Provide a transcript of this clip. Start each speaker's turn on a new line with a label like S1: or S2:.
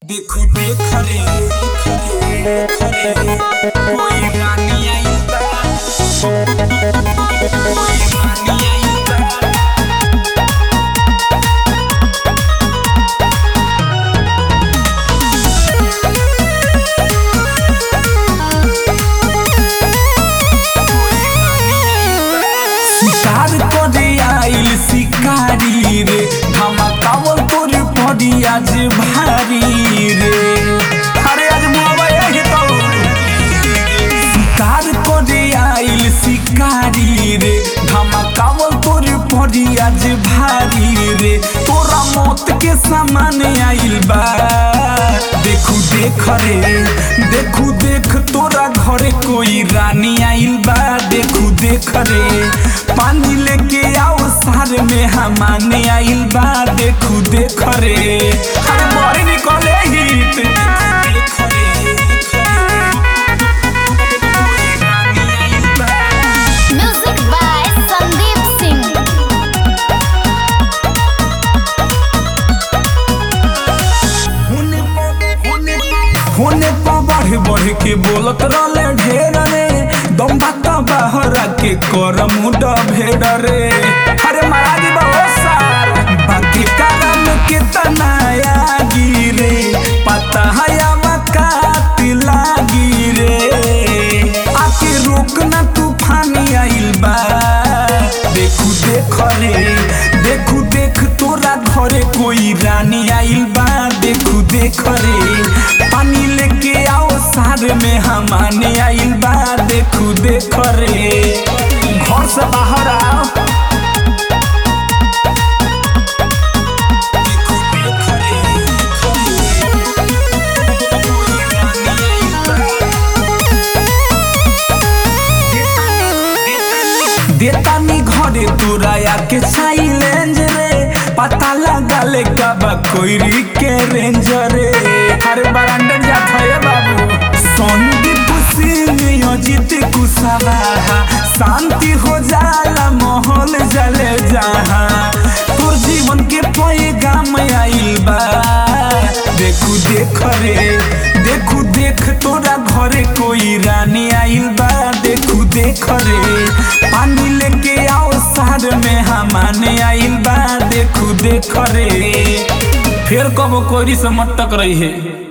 S1: देखो देख रे देख रे देख रे कोई रानी आई बा कोई रानी आई बा शिकार करे आइल शिकारी रे धमाकावल तोर पड़ी आज भारी रे अरे आज मोबाइल है तो शिकार करे आइल शिकारी रे धमाकावल तोर पड़ी आज भारी रे तोरा मौत के सामान आइल बा देखू देख रे देखू देख तोरा घरे कोई रानी आइल बा देखू देख रे पानी लेके आओ सार में हमाने आइल बा देखू देख रे अरे बड़ी निकले हिट देख रे, देख रे। कोई रानी आइल बा।
S2: Music by Sandeep Singh.
S1: होने होने पर बढ़ बढ़ के बोलत रहले ढेर रे दम बात बाहर के कर मुड भेड़ रे अरे महाराज बहुत सार बाकी कारण के तनाया गिरे पता है काट लागी रे आके रोकना तूफान आइल बा देखू देख रे देखू देख तोरा घरे कोई रानी आइल बा देखू देख रे पानी लेके आओ सार में हमाने आइल बा देखू देख रे घर से बाहर आओ देखू देख रे, देख रे। कोई रानी आइल बा। देतानी घरे तोरा के साइलेंज रे पता लगा ले कब कोई के रेंज रे अरे बरांडर जा थये बाबू संदीप सिंह अजित कुशवाहा शांति हो जाला माहौल जले जहाँ तोर जीवन के पैगाम आइल बा देखू देख रे देखू देख तोरा घरे कोई रानी आइल बा देखू देख रे पानी लेके आओ सार में हमाने आइल बा देखू देख रे फिर कब कोई से मत टक रही है